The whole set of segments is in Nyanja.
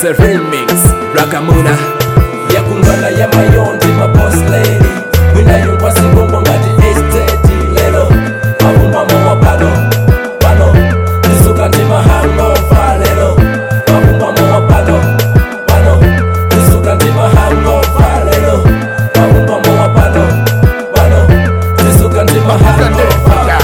It's a remix Rakamuna Yakungana ya mayondi ma boss lady Winayo kwa singombo ngati estate lelo Mabumbamo wa pano Pano Nisuka ndima hangover lelo Mabumbamo wa pano Pano Nisuka ndima hangover lelo Mabumbamo wa pano Pano Nisuka ndima hangover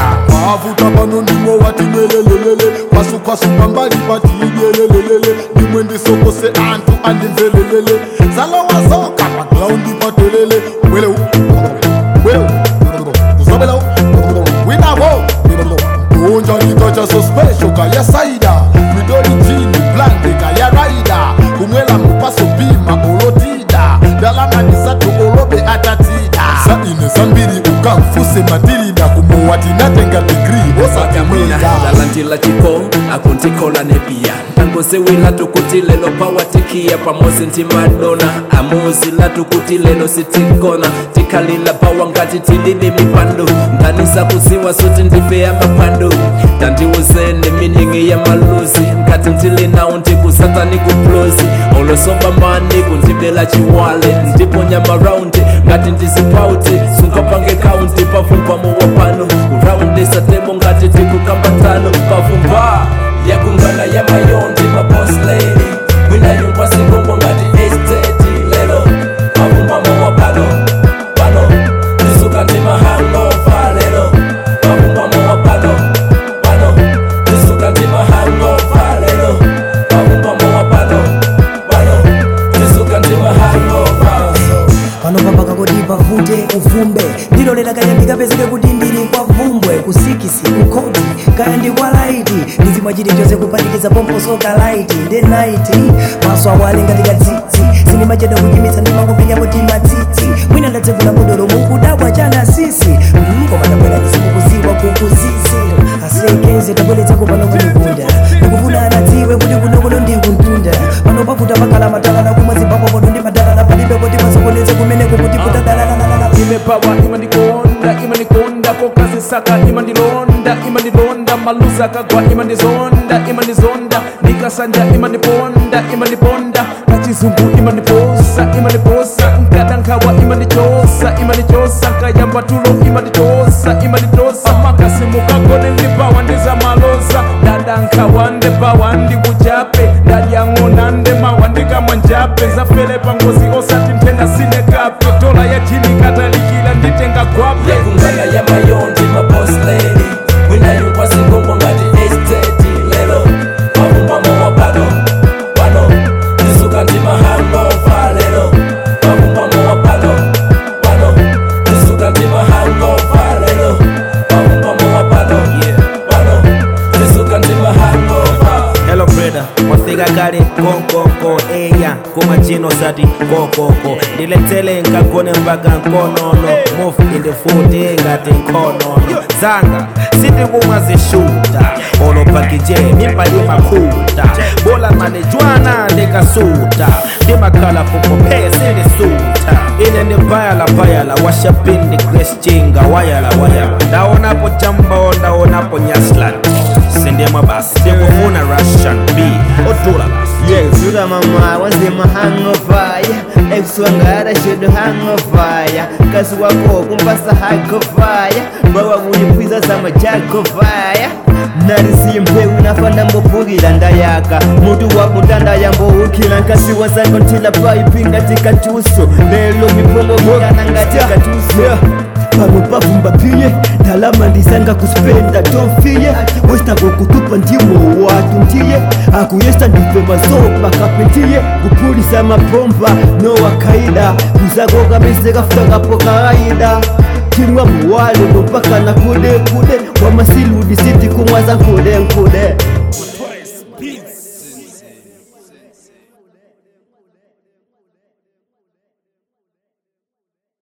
mavuta pano ndimo wati nelelelele kwasukwasuka mbali pati idyelelelele ndimwe ndisokose anthu andimvelelele zalawazoka pagraundi patelele bweleu bweleu uzabeleu winavo unja nditocha so special kaya saida midoli jini blande kaya raida kumwela mupaso bima olotida dalanganisatu olobe atatida saine zambiri ukamfuse matilida kumuwati natenga digri Wakamuna osakamwida Lalantila chiko akuntikola nepia Tangosewila tukuti lelo pawatikia pamozi nti madona Amuzi la tukuti lelo sitikona Tikalila pawa ngati tilili mipando Ndanisa kuziwa suti ndifeya mapando Tandiuzene miningi ya maluzi Ngati ntili nao ndikusata nikuplozi Olosoba mani kundibela chiwale Ndiponya maraundi ngati ndizipauti Sunkapange kaunti pavumpamo wapano Kuraundi satemo ngati tikukambatano Pavumba yakungana ya mayondi ma boss lady Winayo kwa singombo ngati estate lelo Pavumpamo wapano Pano Nisuka ndima hangover lelo Pavumpamo wapano Pano Nisuka ndima hangover lelo Pavumpamo wapano Pano Nisuka ndima hangover panopambaka kuti pavute uvumbe ndilolera kaya ndikapezeke kuti ndili kwa vumbwe kusikisi kukoti kaya ndi kwa laiti ndizimwa chilichonse kuphatikiza pomposo ka laiti nde naiti maso awale ngati katsitsi sindimachedwa kuchimitsa ndimangopenyapo timatsitsi mwina ndatsegula mudolo mukudabwa chana sisi Mm, koma tabwera ndisimukuziwa kukuzizi asilekenze tabweretsako pano kunikunda ndikufuna anadziwe kuti kunokuno ndikuntunda pano pakuta pakhala matalala kumwe zimbabwe poto ndi madalala palibe kuti masokoneze kumeneko kuti kutadalalala imepawa imandikonda imandikonda kokazisaka imandilonda imandilonda maluza kagwa imandizonda imandizonda nikasanja imandiponda imandiponda kachizungu imandiposa imandiposa nkadankawa imandichosa imandichosa nkayamba tulo imandichosa imandichosa makasimukagone ndipawa ndizamaloza dadankawa ndepawa ndikuchape ndadyang'ona ndemawa ndikamwa njape zafele pangozi osati mpenda sinekape tola ya jini katalikila nditenga gwape yakungana ya mayondi ma boss lady winayo kwa singombo ngati estate lelo mabumbamo wapano pano nisuka ndima hangover lelo mabumbamo wapano pano nisuka ndima hangover lelo mabumbamo wapano pano nisuka ndima hangover Hello brother, wafika kale konkoko eya kumachino zati kokoko ndiletele nkagone mpaka nkonono move in the foot ngati nkonono zanga sitikumwa zishuta olopakije mimbali makuta bola manejwana ndikasuta ndimakhala fukope sindisuta ine ndibayala bayala washapindi greschinga wayala wayala ndaonapo jambo ndaonapo nyaslan sindemwa basi ndikufuna russian b odula basi Yes, sugar mama, once in my hangover Ex wangara should hangover Kasi wako kumpasa hangover Bawa kunipwiza sama jagovaya narisiye mpewu nafanda mbopulila ndayaka mutu wakutanda yamboukila nkasi wazako ntila paipinga tikatuso lelo mipongo miyananga tikatuso pano pavumba piye ndalama ndisanga kuspenda tofiye westakokutupa ndimo watu ndiye akuyesa ndife mazoba kapentiye kupulisa mapomba nowakaida kuzako kamese kafutakapo kawaida timwa muwale nopakana kude kude wamasiludi siti kumwaza nkude nkude